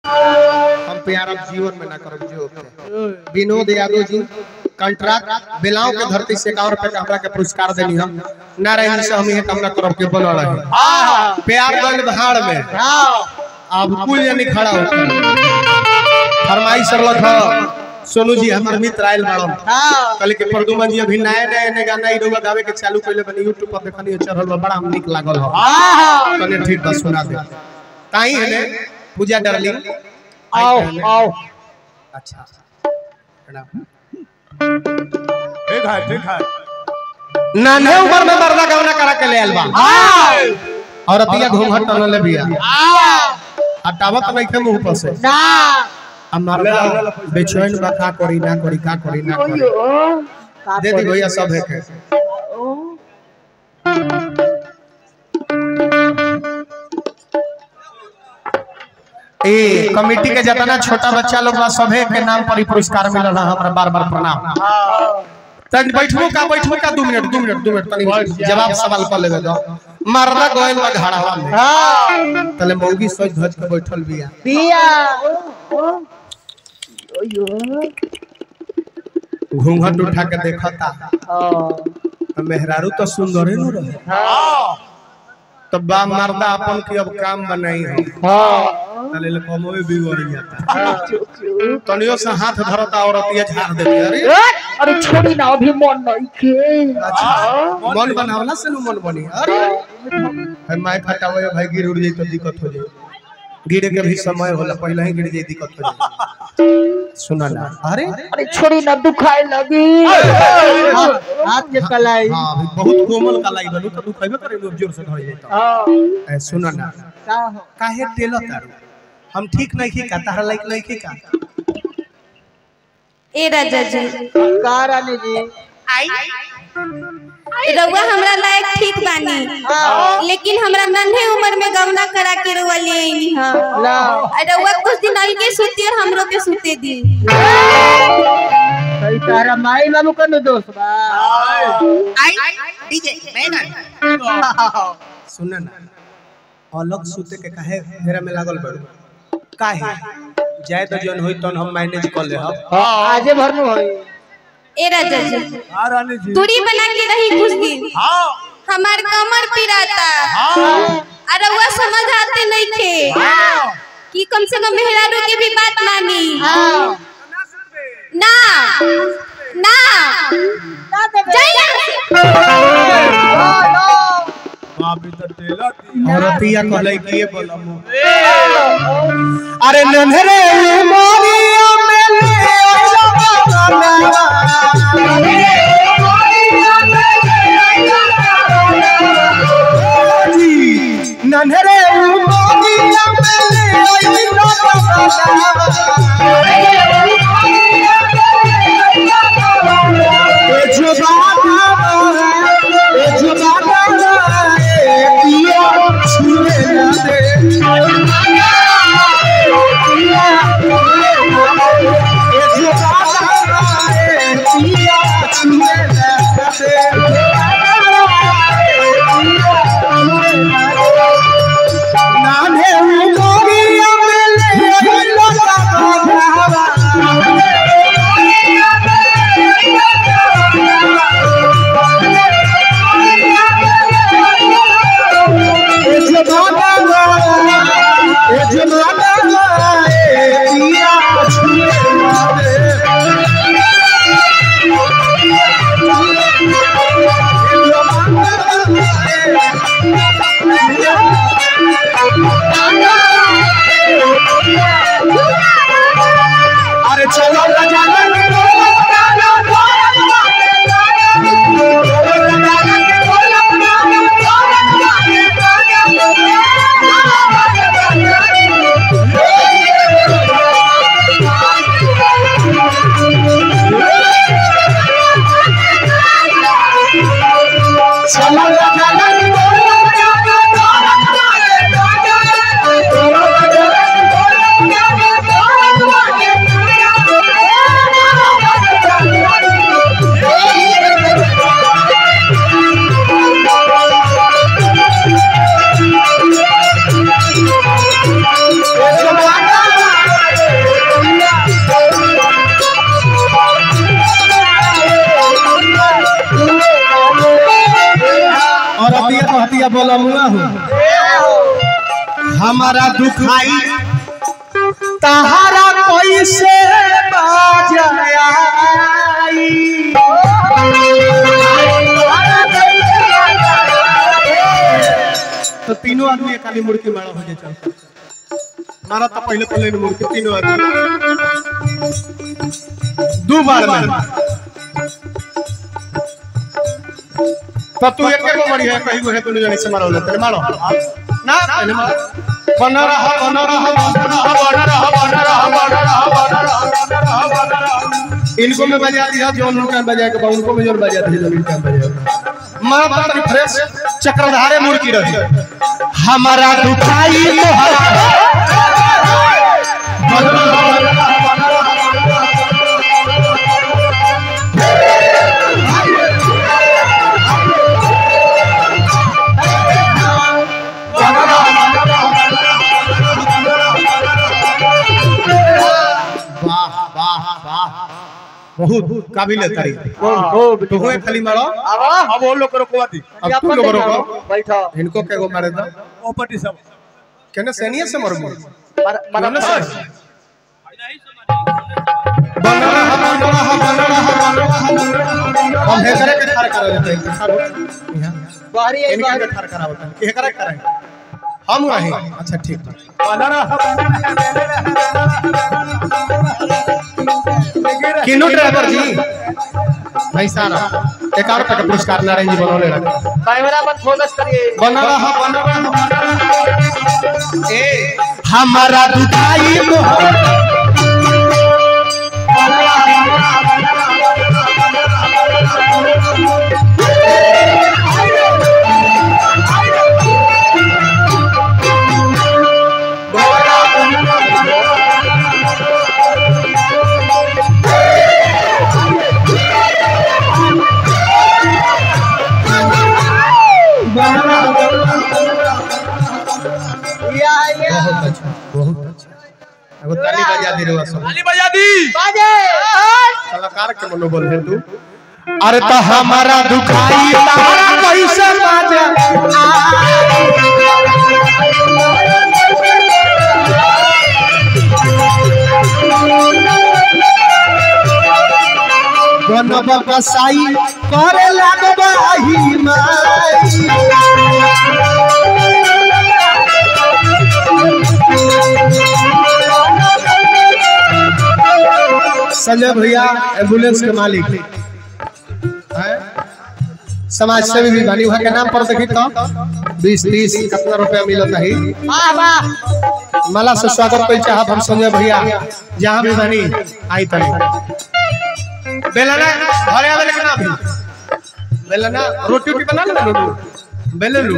हम प्यार अब जीवन में ना करब जो के विनोद यादव जी कंट्राक्ट बेलाओं के धरती से एकावन रुपए का हमरा के पुरस्कार देनी हम नारायण से हम ये कामना करब के बनल रहे प्यार गल भाड़ में अब कुल यानी खड़ा हो फरमाइश सरलत ह सोनू जी हमर मित्र आयल बाड़न कहले कि प्रदुमन जी अभी नए नए नए गाना ई रउआ गावे के चालू कइले बनी YouTube पर देखनी चढ़ल बा बड़ा निक लागल ह कहले ठीक बा सुना दे काई है ने पूजा डार्लिंग आओ आओ अच्छा प्रणाम ठीक है ठीक है नाने उम्र में मर्दा गवना करा के ले आयल बा और अतिया घूंघट टनल ले बिया हटावत नहीं थे मुंह पर से ना अब मर्दा बेचैन बा का करी ना करी का करी ना करी का दे दी भैया सब है के ए कमेटी के जितना छोटा बच्चा लोग बा सभे के नाम पर ही पुरस्कार मिलल है हमरा बार बार प्रणाम तन बैठबो का बैठबो का 2 मिनट 2 मिनट 2 मिनट तनी जवाब सवाल कर लेबे दो मर्दा गोयल बा घाड़ावा में तले मौगी सोच धज के बैठल बिया पिया घूंघट उठा के देखता तो मेहरारू तो सुंदर ही रहे तो बा मर्दा अपन की अब काम बनाई है तले ले कमो में बिगड़ जाता तनियो से हाथ धरता औरत ये झाड़ देती अरे अरे छोड़ी ना अभी मन नहीं के अच्छा मन बनावला से नु मन बनी अरे है माय फटावे भाई गिर उड़ जाई तो दिक्कत हो जाई गिरे के भी समय होला पहले ही गिर जाई दिक्कत हो जाई सुना ना अरे अरे छोड़ी ना दुखाए लगी हाथ के कलाई हां अभी बहुत कोमल कलाई बनू तो दुखाइबे करे नु जोर से धर जाई तो ए, सुना ना का हो काहे टेलो तारू हम ठीक नहीं की का तारा लाइक नहीं की का ए राजा जी का रानी जी रउआ हमरा लायक ठीक बानी लेकिन हमरा नन्हे उम्र में गवना करा के रउआ ले आईनी हां ला रउआ कुछ दिन अलगे सुती और हमरो के सुते दी सही तारा माई बाबू का नु दोस्त बा सुना ना अलग सूते के काहे घेरा में लागल बड़ू काहे जाए तो जौन होई तन हम मैनेज कर ले हम आजे भर में होई ए राजा जी हाँ रानी जी दूरी बना के रही कुछ दिन हाँ हमार कमर पिराता हाँ और रउआ समझ आते नहीं थे कि कम से कम मेहरारू की भी बात मानी ना ना जाइए अभी तो टेलर थी औरतिया कहले कि ये बोलम अरे नन्हरे मोरिया में ले नन्हरे मोरिया में ले जुबाना ए जुबाना ए पिया छुए ना दे ए जुबाना ए पिया छुए ना दे नाने मोरिया में कहतिया बोला मुआ हो हमारा दुखाई तहारा कैसे बाजाई तो तीनों आदमी एकाली मुड़की मारा हो जाए चल मारा तो पहले पहले ने मुड़की तीनों आदमी दो बार में तो तू एक को मरी है कहीं है तूने जाने से मारो ना तेरे मारो ना पहले मारो बना रहा बना रहा बना रहा बना रहा बना रहा बना रहा बना रहा बना रहा इनको में बजा दिया जो उनका बजा के उनको में जो बजा दिया जो इनका बजा मां पता फ्रेश चक्रधारे मुर्गी रही हमारा दुखाई मोहरा वाह वाह वाह बहुत काबिल है तारी तो हुए खाली मारो अब वो लोग को रोकवा दी अब तू लोग रोको बैठो इनको क्या को मारे दो ओ पटी सब कहने सैनिया से मरो मर कहने से बन रहा बन रहा बन रहा बन रहा हम हेकरे के ठार करा देते हैं ठार हो यहाँ बाहरी है इनके के ठार करा होता है हेकरे कराएं हम रहे अच्छा ठीक है किनो ड्राइवर जी भाई सारा एक और का पुरस्कार नारायण जी बनौले रखे कैमरा मत फोकस करिए बन रहा बन रहा बन रहा ए हमारा दुखाई मोहब्बत या या बहुत अच्छा बहुत अच्छा एगो ताली बजा दे रे सब ताली बजा दी बाजे कलाकार के मनोबल है तू अरे तो हमारा दुखाई तारा कैसे बाजा गनब कसाई करे लागबाही माई संजय भैया एम्बुलेंस के मालिक हैं? समाज सेवी भी बनी वहाँ के नाम पर देखी तो बीस तीस कितना रुपया मिलता है वाह वाह मला से स्वागत कोई चाहत हम संजय भैया जहाँ भी बनी आई तनी बेलना घरे आवे लेकिन अभी बेलना रोटी रोटी बना ले लोग बेले लू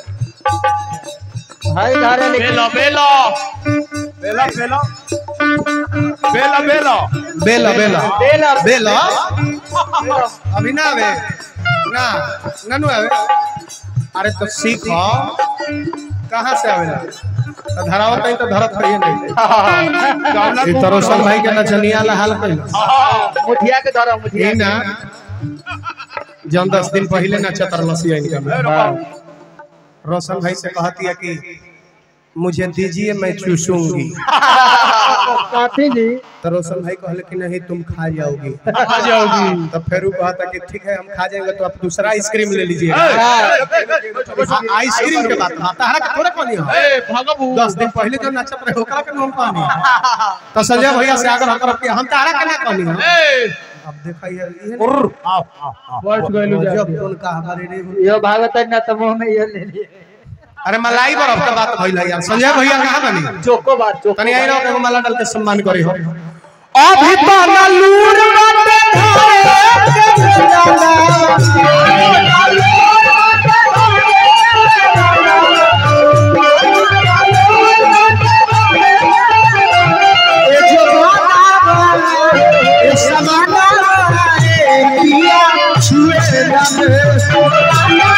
हाय धारे लेकिन बेलो बेलो बेला बेलो बेला बेलो बेला बेला बेला बेला अभी ना आवे ना ननु आवे अरे तो सीखो कहाँ से आवेला तो धरावत नहीं तो धरत है नहीं ये तो रोशन भाई के नचनिया ला हाल कइल मुठिया के धरो मुठिया ये ना जन दस दिन पहले ना चतर लसिया इनका में रोशन भाई से कहती है कि मुझे दीजिए मैं चूसूंगी काफी जी तो रोशन भाई कहले कि नहीं तुम खा जाओगी आ जाओगी तो फिर वो कहता कि ठीक है हम खा जाएंगे तो आप दूसरा आइसक्रीम ले लीजिए आइसक्रीम के बात आता है थोड़ा पानी हो ए भगबू दस दिन पहले जो नचत रहे ओकरा के नाम पानी तो संजय भैया से आग्रह करब कि हम तारा के ना पानी हो ए अब देखा ये ये आओ आओ आओ बैठ गइलू जा जब उनका हमारे रे यो भागत है ना तो मुंह में ये ले लिए अरे मलाई बरफ का बात भइल है यार संजय भैया कहां बनी जोको बात जोको तनी आई रहो एगो माला डाल के सम्मान करी हो अभी तो ना लूर बाटे ए जो गाना ए समाना ए पिया छुए जाने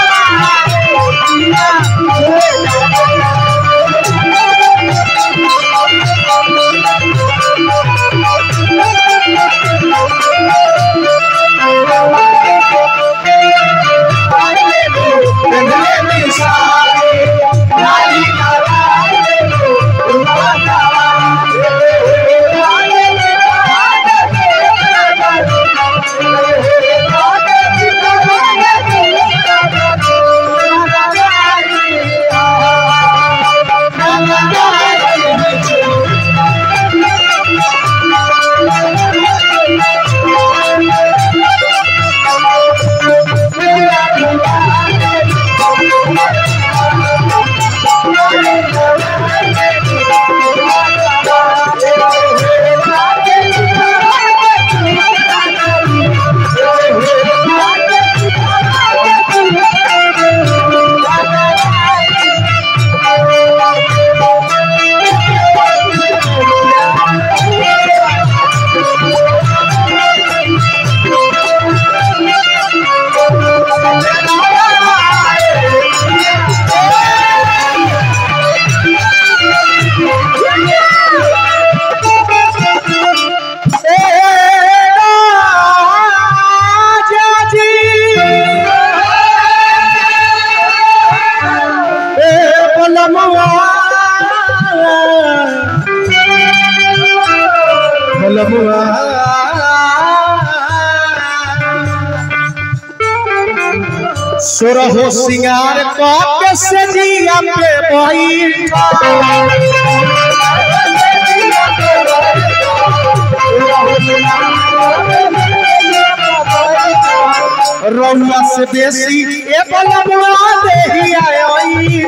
Thank बलमुआ सुरहो सिंगार के सजिया पे बैठा रउआ से बेसी ए बलमुआ देही आई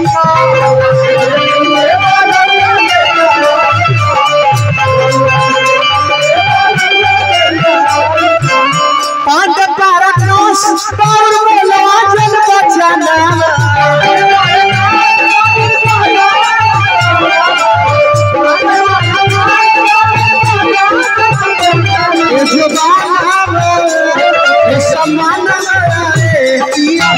पांड पारा नोस पाउर बोलवा जन बचाना ये जुबान ये सम्मान रे पिया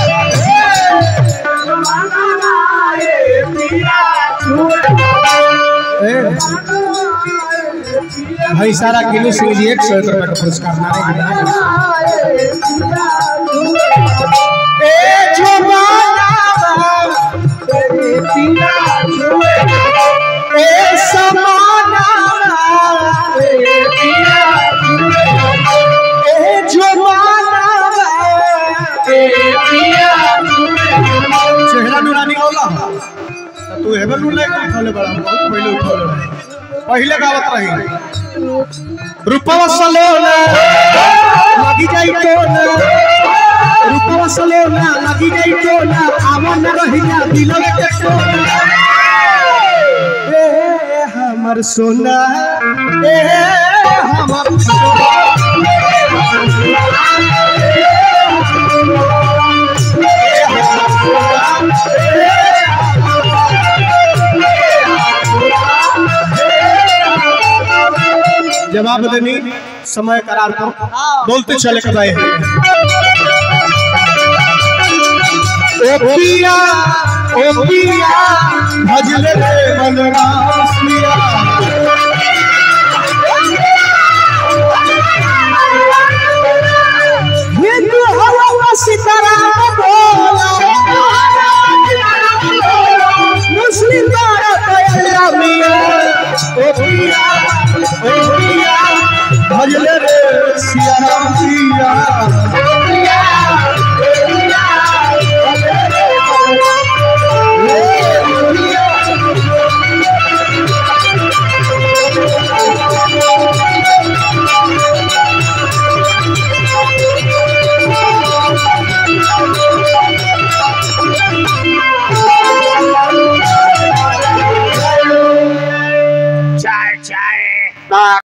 भाई सारा किलो सिंह जी एक सौ एक रुपए का पुरस्कार नारे ए जुबाना ए समाना ए जुबाना चेहरा नुरानी होला त तू हेबे नु लेके उठले बड़ा बहुत पहले उठले रहे पहले गावत रही रूपवा सलोना लगी जाई तो ना रूपवा सलोना लगी जाई तो ना आवन रहिया दिलवे के सोना ए हमर सोना ए हमर सोना जवाब देनी समय करार पर बोलते चले के भाई ओ पिया ओ पिया भजले रे मन राम सिया हिंदू हवा सीताराम बोला मुस्लिम दारा तैयारा मिया ओ पिया ओ पिया भजले रे सिया राम सिया चाय चाय